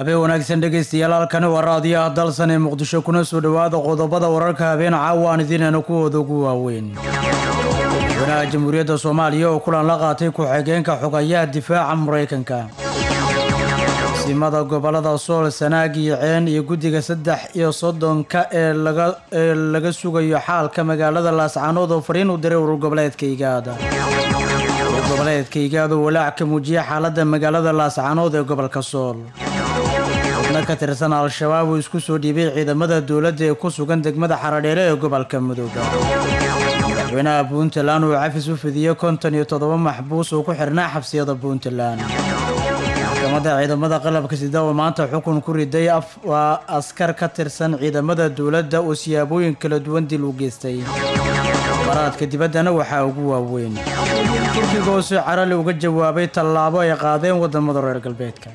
habeen wanaagsan dhegaystayaal halkani waa raadiyaha dalsan ee muqdisho kuna soo dhowaada qodobada wararka habeen caawa aan idiinayna kuwooda ugu waaweyn madaxweynaha jamhuuriyadda soomaaliya oo kulan la qaatay ku-xigeenka xogayaha difaaca maraykanka simada gobolada sool sanaag iyo ceen iyo guddiga saddex iyo soddonka ee laga ee laga sugayo xaalka magaalada laascaanood oo fariin u diray urur goboleedka igaada urur goboleedka igaada oo walaac ka muujiyay xaaladda magaalada laascaanood ee gobolka sool xubno ka tirsan al-shabaab uu isku soo dhiibay ciidamada dowladda ee ku sugan degmada xaradheele ee gobolka mudooga madaxweynaha puntland uu cafis u fidiyey konton iyo toddoba maxbuus oo ku xirnaa xabsiyada puntland maxkamadda ciidamada qalabka sida oo maanta xukun ku riday waa askar ka tirsan ciidamada dowladda oo siyaabooyin kala duwan dil u geystay baraadka dibaddana waxaa ugu waaweyn turkiga oo si carali uga jawaabay tallaabo ay qaadeen wadamada reer galbeedka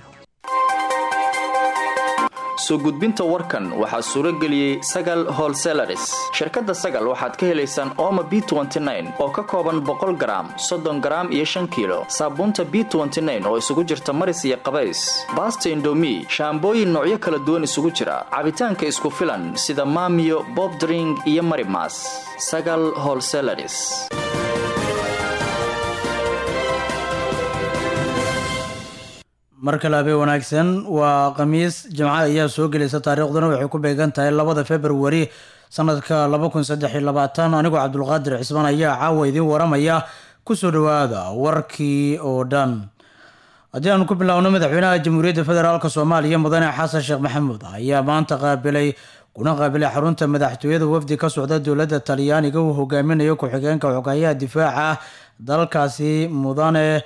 soo gudbinta warkan waxaa suuro geliyey sagal holselaris shirkadda sagal waxaad ka helaysaan ooma b oo ka kooban boqol garaam soddon garaam iyo shan kiilo saabuunta b oo isugu jirta maris iyo qabays baasta indomi shaambooyin noocyo kala duwan isugu jira cabitaanka isku filan sida maamiyo bobdring iyo marimas sagal holselaris mar kale habeen wanaagsan waa khamiis jimco ayaa soo gelaysa taariikhduna waxay ku beegan tahay labada februari sanadka laba kun saddex iyo labaatan anigoo cabdulqaadir cismaan ayaa caawa idiin waramaya kusoo dhawaada warkii oo dhan haddii aanu ku bilaawno madaxweynaha jamhuuriyadda federaalk soomaaliya mudane xasan sheekh maxamuud ayaa maanta qaabilay kuna qaabilay xarunta madaxtooyada wafdi ka socda dowladda talyaaniga uu hogaaminayo ku-xigeenka xogayaha difaaca dalkaasi mudane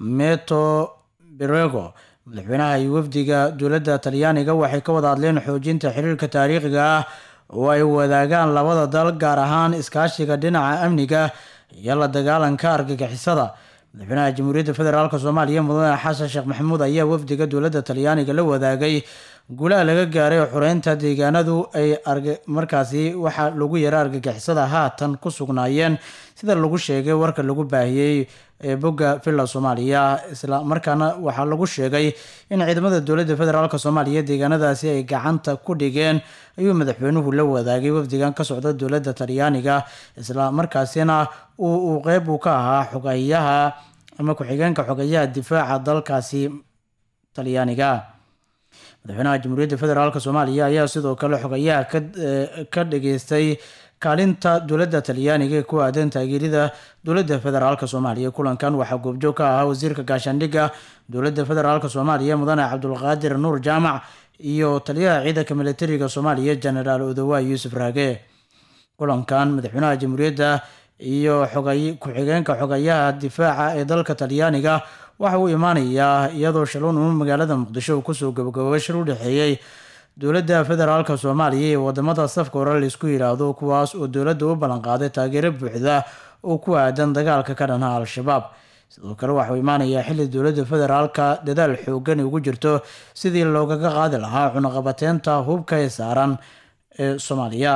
meto berego madaxweynaha iyo wafdiga dowladda talyaaniga waxay ka wada hadleen xoojinta xiriirka taariikhiga ah oo ay wadaagaan labada dal gaar ahaan iskaashiga dhinaca amniga iyo la dagaalanka argagixisada madaxweynaha jamhuuriyadda federaalk soomaaliya mudane xasan sheekh maxamuud ayaa wafdiga dowladda talyaaniga la wadaagay gulaha laga gaaray xureynta deegaanadu ay markaasi waxaa lagu yara argagixisada haatan ku sugnaayeen sida lagu sheegay warka lagu baahiyey ee bogga villa soomaaliya isla markaana waxaa lagu sheegay in ciidamada dowladda federaalk soomaaliya deegaanadaasi ay gacanta ku dhigeen ayuu madaxweynuhu la wadaagay wafdigan ka socda dowladda talyaaniga isla markaasina uu qeyb uu ka ahaa xogayaha ama ku-xigeenka xogayaha difaaca dalkaasi talyaaniga madaxweynaha jamhuuriyadda federaalk soomaaliya ayaa sidoo kale xogayaha ka dhageystay kaalinta dowladda talyaaniga ee ku aadan taageerida dowladda federaalk soomaaliya kulankan waxaa goobjoog ka ahaa wasiirka gaashaandhigga dowladda federaalk soomaaliya mudane cabdulqaadir nuur jaamac iyo taliyaha ciidanka militariga soomaaliya genaraal odowa yuusuf raage kulankan madaxweynaha jamhuuriyadda iyo ku-xigeenka xogayaha difaaca ee dalka talyaaniga waxa uu imaanayaa iyadoo shaluun uu magaalada muqdisho uu kusoo gabagabobay shir u dhexeeyey dowladda federaalk soomaaliya ee wadamada safka hore laisku yidhaahdo kuwaas oo dowladda u ballanqaaday taageero buuxda oo ku aadan dagaalka ka dhanha al-shabaab sidoo kale waxauu imaanayaa xilli dowladda federaalka dadaal xoogan ugu jirto sidii loogaga qaadi lahaa cunaqabateynta hubka ee saaran ee soomaaliya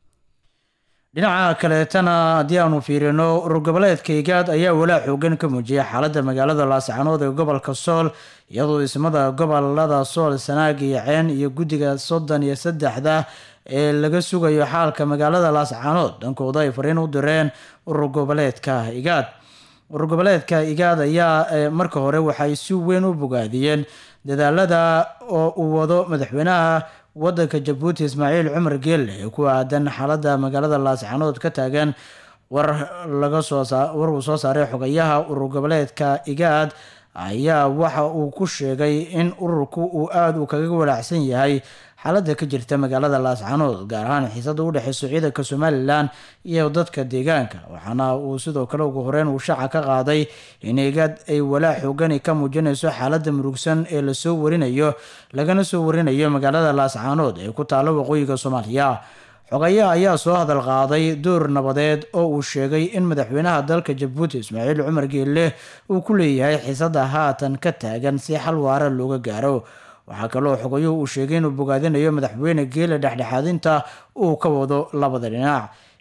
dhinaca kaleetana haddii aanu fiirino urur goboleedka igaad ayaa walaa xoogan ka muujiyay xaaladda magaalada laascaanood ee gobolka sool iyadoo ismada gobolada sool sanaag iyo ceen iyo guddiga soddon iyo saddexda ee laga sugayo xaalka magaalada laascaanood dhankooda ay fariin u direen urur goboleedka igaad urur goboleedka igaad ayaa marka hore waxay si weyn u bogaadiyeen dadaalada oo uu wado madaxweynaha wadanka jabuuti ismaaciil cumar geelle ee ku aadan xaaladda magaalada laascaanood ka taagan war laga soo war uu soo saaray xogayaha urur goboleedka igaad ayaa waxa uu ku sheegay in ururku uu aada uu kaga walaacsan yahay xaaladda ka jirta magaalada laascaanood gaar ahaan xiisada u dhexeyso ciidanka somalilan iyo dadka deegaanka waxaana uu sidoo kale ugu horeyn uu shaaca ka qaaday in igaad ay walaac xoogani ka muujinayso xaaladda murugsan ee lasoo warinayo lagana soo warinayo magaalada laascaanood ee ku taalo waqooyiga soomaaliya xogayaha ayaa soo hadal qaaday door nabadeed oo uu sheegay in madaxweynaha dalka jabuuti ismaaciil cumar geelle uu ku leeyahay xiisada haatan ka taagan si xal waara looga gaaro waxaa kaloo xogayuhu uu sheegay inuu bogaadinayo madaxweyne geele dhexdhexaadinta uu ka wado labada dhinac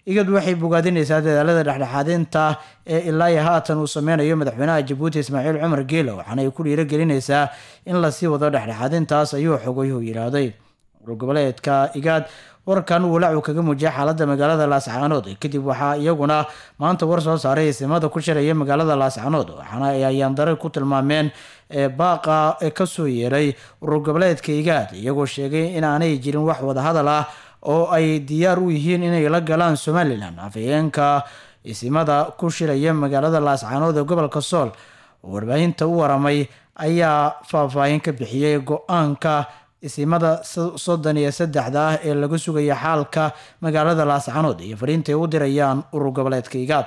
igad waxay bogaadinaysaa dadaalada dhexdhexaadinta ee ilaa iyo haatan uu sameynayo madaxweynaha jabuuti ismaaciil cumar geela waxaana ay ku dhiiragelinaysaa in lasii wado dhexdhexaadintaas ayuu xogayhu yidhaahday urgoboleedka igaad warkan walaacu kaga muujiyay xaalada magaalada laascaanood kadib waxaa iyaguna maanta war soo saaray isimada ku shiraya magaalada laascaanood waxaana ay ayaandare ku tilmaameen baaqa kasoo yeeray urur goboleedka igaad iyagoo sheegay inaanay jirin wax wadahadal ah oo ay diyaar u yihiin inay la galaan somalilan afhayeenka isimada ku shiraya magaalada laascaanood ee gobolka sool oo warbaahinta u waramay ayaa faahfaahin ka bixiyey go-aanka isimada soddon iyo saddexda ah ee laga sugaya xaalka magaalada laascaanood iyo fariintay u dirayaan urur goboleedka igaad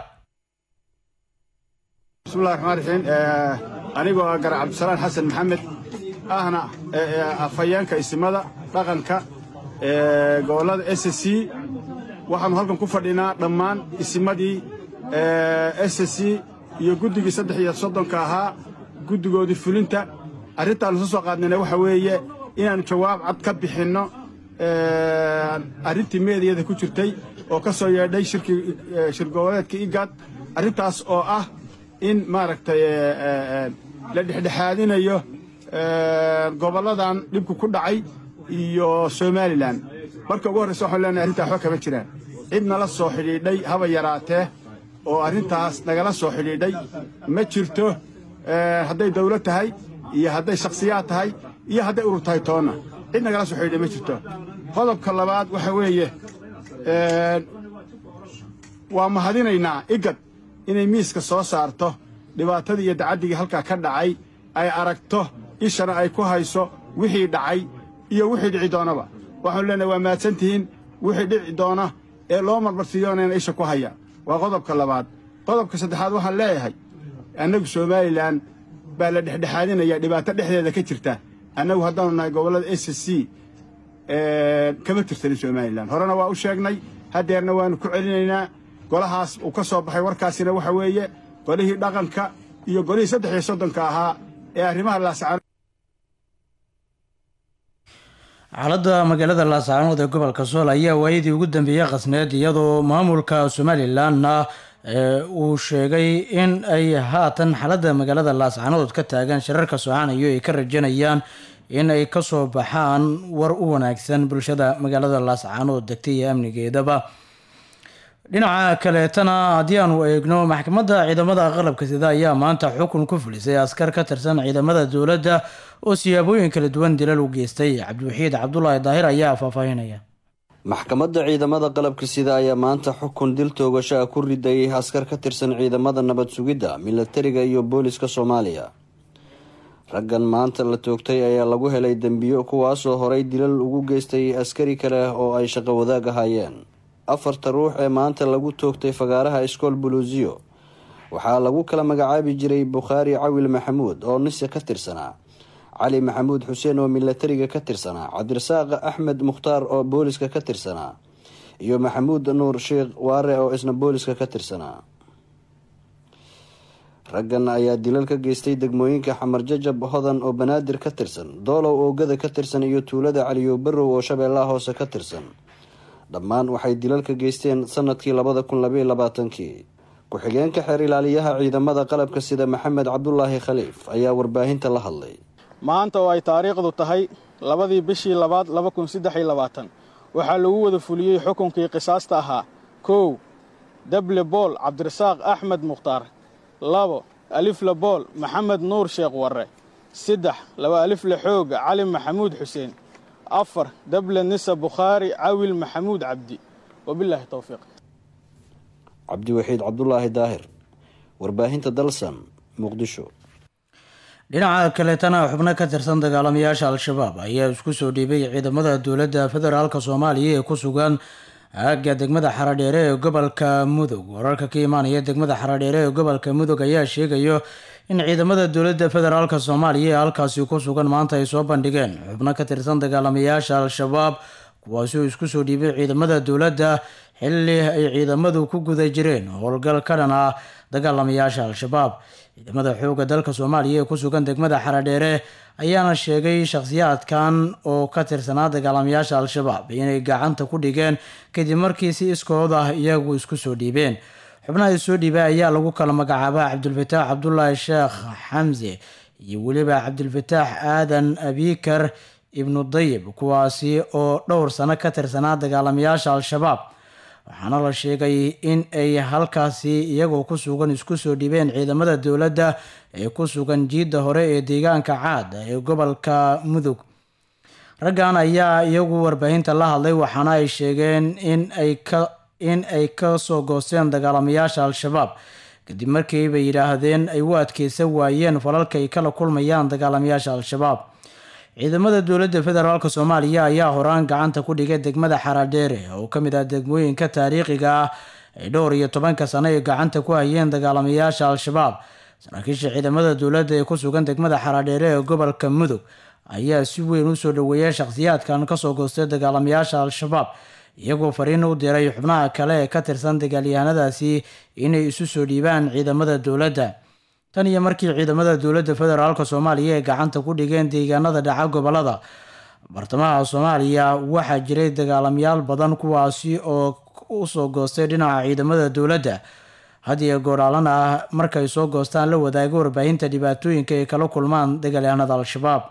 bismillahi raxmaan raxiim anigoo ah gar cabdisalaan xasan maxamed ahna afhayeenka isimada dhaqanka gobollada s c waxaannu halkan ku fadhinaa dhammaan isimadii s c iyo guddigii saddex iyo soddonka ahaa guddigoodii fulinta arrintaannu soo soo qaadnayna waxa weeye inaannu jawaab cad ka bixinno arrintii meediyada ku jirtay oo ka soo yeedhay shir goboleedka igaad arrintaas oo ah in maaragtay la dhexdhexaadinayo gobolladan dhibku ku dhacay iyo somalilan marka ugu horraysa waxaan leenahay arrintaa waxba kama jiraan cid nala soo xidhiidhay haba yaraatee oo arrintaas nagala soo xidhiidhay ma jirto hadday dawlad tahay iyo hadday shakhsiyaad tahay iyo hadday urur tahay toonna cid nagala soo xidhiidhay ma jirto qodobka labaad waxa weeye waa mahadinaynaa igad inay miiska soo saarto dhibaatadii iyo dacaddigii halkaa ka dhacay ay aragto ishana ay ku hayso wixii dhacay iyo wixii dhici doonaba waxaanu leenahay waa mahadsan tihiin wixii dhici doona ee loo marmarsiiyoonayna isha ku haya waa qodobka labaad qodobka saddexaad waxaan leeyahay annagu somalilan baa la dhexdhexaadinaya dhibaato dhexdeeda ka jirta annagu haddaanu nahay gobollada s c kama tirsanin somalilan horena waa u sheegnay haddeerna waannu ku celinaynaa golahaas uu ka soo baxay warkaasina waxa weeye golihii dhaqanka iyo golihii saddex iyo soddonka ahaa ee arrimaha laascaan xaaladda magaalada laascaanood ee gobolka sool ayaa waayadii ugu dambeeyey qasneed iyadoo maamulka somalilanna uu sheegay in ay haatan xaaladda magaalada laascaanood ka taagan shirarka soocanayo ay ka rajanayaan in ay kasoo baxaan war u wanaagsan bulshada magaalada laascaanood degtay iyo amnigeedaba dhinaca kaleetana haddii aanu eegno maxkamadda ciidamada qalabka sida ayaa maanta xukun ku fulisay askar ka tirsan ciidamada dowladda oo siyaabooyin kala duwan dilal u geystay cabdiwaxiid cabdulaahi daahir ayaa faahfaahinaya maxkamadda ciidamada qalabka sida ayaa maanta xukun dil toogasho ah ku ridayay askar ka tirsan ciidamada nabad sugidda milatariga iyo booliska soomaaliya raggan maanta la toogtay ayaa lagu helay dembiyo kuwaasoo horay dilal ugu geystay askari kale oo ay shaqo wadaag ahaayeen afarta ruux ee maanta lagu toogtay fagaaraha iskool buluusiyo waxaa lagu kala magacaabi jiray bukhaari cawil maxamuud oo nise ka tirsanaa cali maxamuud xuseen oo milatariga ka tirsanaa cabdirasaaq axmed mukhtaar oo booliska ka tirsanaa iyo maxamuud nuur sheekh waare oo isna booliska ka tirsanaa raggan ayaa dilal ka geystay degmooyinka xamar jajab hodan oo banaadir ka tirsan doolow oogada ka tirsan iyo tuulada caliyo barow oo shabeellaha hoose ka tirsan dhammaan waxay dilal ka geysteen sanadkii labada kun labaiyo labaatankii ku-xigeenka xeer ilaaliyaha ciidamada qalabka sida maxamed cabdulaahi khaliif ayaa warbaahinta la hadlay maanta oo ay taariikhdu tahay labadii bishii labaad laba kun saddex iyo labaatan waxaa lagu wada fuliyey xukunkii qisaasta ahaa kow dable bool cabdirasaaq axmed mukhtaar labo alifle bool maxamed nuur sheekh warre saddex laba alifle xooga cali maxamuud xuseen afar dable nisa bukhaari cawil maxamuud cabdi wabilaahi towfiiq cabdiwaxiid cabdulaahi daahir warbaahinta dalsan muqdisho dhinaca kaleetana xubno ka tirsan dagaalamayaasha al-shabaab ayaa isku soo dhiibay ciidamada dowladda federaalk soomaaliya ee ku sugan aagga degmada xaradheere ee gobolka mudug wararka ka imaanaya degmada xaradheere ee gobolka mudug ayaa sheegayo in ciidamada dowladda federaalk soomaaliya ee halkaasi ku sugan maanta ay soo bandhigeen xubno ka tirsan dagaalamayaasha al-shabaab kuwaasi oo isku soo dhiibay ciidamada dowladda xilli ay ciidamadu ku guda jireen howlgal ka dhan ah dagaalamayaasha al-shabaab ciidamada xoogga dalka soomaaliya ee ku sugan degmada xaradheere ayaana sheegay shakhsiyaadkan oo ka tirsanaa dagaalamayaasha al-shabaab inay gacanta ku dhigeen kadib markii si iskood ah iyagu isku soo dhiibeen xubnaha soo dhiibay ayaa lagu kala magacaabaa cabdulfataax cabdulaahi sheekh xamse iyo weliba cabdilfataax aadan abikar ibnu dayib kuwaasi oo dhowr sano ka tirsanaa dagaalamayaasha al-shabaab waxaana la sheegay in ay halkaasi iyagoo ku sugan isku soo dhibeen ciidamada dowladda ee ku sugan jiidda hore ee deegaanka caad ee gobolka mudug raggan ayaa iyagu warbaahinta la hadlay waxaana ay sheegeen in ay ka in ay ka soo goosteen dagaalamayaasha al-shabaab kadib markii bay yidhaahdeen ay u adkeysan waayeen falalka ay kala kulmayaan dagaalamayaasha al-shabaab ciidamada dowladda federaalk soomaaliya ayaa horaan gacanta ku dhigay degmada xaradheere oo ka mid ah degmooyinka taariikhiga ah ay dhowr iyo tobanka sano ay gacanta ku hayeen dagaalamayaasha al-shabaab saraakiisha ciidamada dowladda ee ku sugan degmada xaradheere ee gobolka mudug ayaa si weyn usoo dhaweeyay shakhsiyaadkan kasoo goostay dagaalamayaasha al-shabaab iyagoo fariin u diray xubnaha kale ee ka tirsan dagaalyahanadaasi inay isu soo dhiibaan ciidamada dowladda tan iyo markii ciidamada dowladda federaalk soomaaliya ay gacanta ku dhigeen deegaanada dhaca gobolada bartamaha soomaaliya waxaa jiray dagaalamayaal badan kuwaasi oo usoo goostay dhinaca ciidamada dowladda had iyo gooraalan ah markay soo goostaan la wadaago warbaahinta dhibaatooyinka ay kala kulmaan dagaalyahanada al-shabaab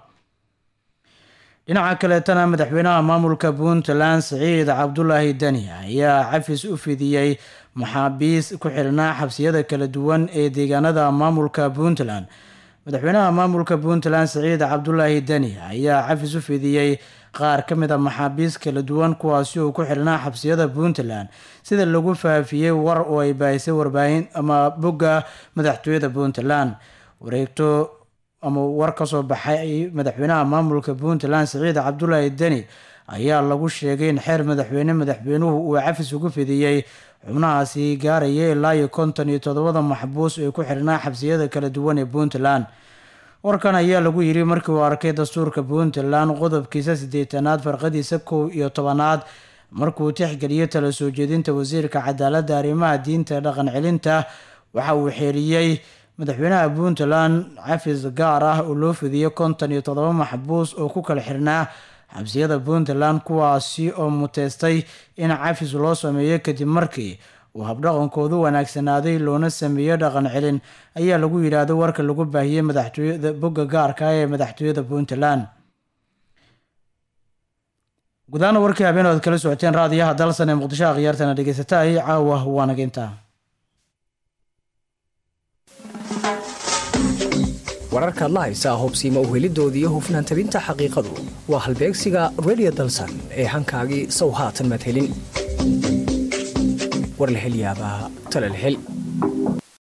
dhinaca kaleetana madaxweynaha maamulka puntland siciid cabdulaahi deni ayaa cafis u fidiyey maxaabiis ku xirnaa xabsiyada kala duwan ee deegaanada maamulka puntland madaxweynaha maamulka puntland siciid cabdulaahi deni ayaa cafis u fidiyey qaar ka mid a maxaabiis kala duwan kuwaasi oo ku xirnaa xabsiyada puntland sida lagu faafiyey war oo ay baahisay warbaahin ama bogga madaxtooyada puntland wareegto ama war kasoo baxay madaxweynaha maamulka puntland siciid cabdulaahi deni ayaa lagu sheegay in xeer madaxweyne madaxweynuhu uu cafis ugu fidiyey xubnahaasi gaaraya ilaa iyo konton iyo toddobada maxbuus ee ku xirnaa xabsiyada kala duwan ee puntland warkan ayaa lagu yiri markii uu arkay dastuurka puntland qodobkiisa siddeetanaad farqadiisa kow iyo tobanaad markuu tixgeliyey tala soo jeedinta wasiirka cadaaladda arrimaha diinta ee dhaqan celinta waxa uu xeeriyey madaxweynaha puntland cafis gaar ah oo loo fidiyey konton iyo toddoba maxbuus oo ku kala xirnaa xabsiyada puntland kuwaasi oo muteystay in cafis loo sameeyo kadib markii uu habdhaqankoodu wanaagsanaaday loona sameeyo dhaqan celin ayaa lagu yidhaahdo warka lagu baahiyey madaxtooyada bogga gaarka ee madaxtooyada puntland gudaana warkii habeen oad kala socoteen raadiyaha dalsan ee muqdisho akhyaartana dhegeysataay caawa waanaginta wararkaad la haysaa hubsiima uhelidoodii iyo hufnaan tabinta xaqiiqadu waa halbeegsiga redio dalsan ee hankaagii sow haatan madhelin warlahelyaabaa talalhel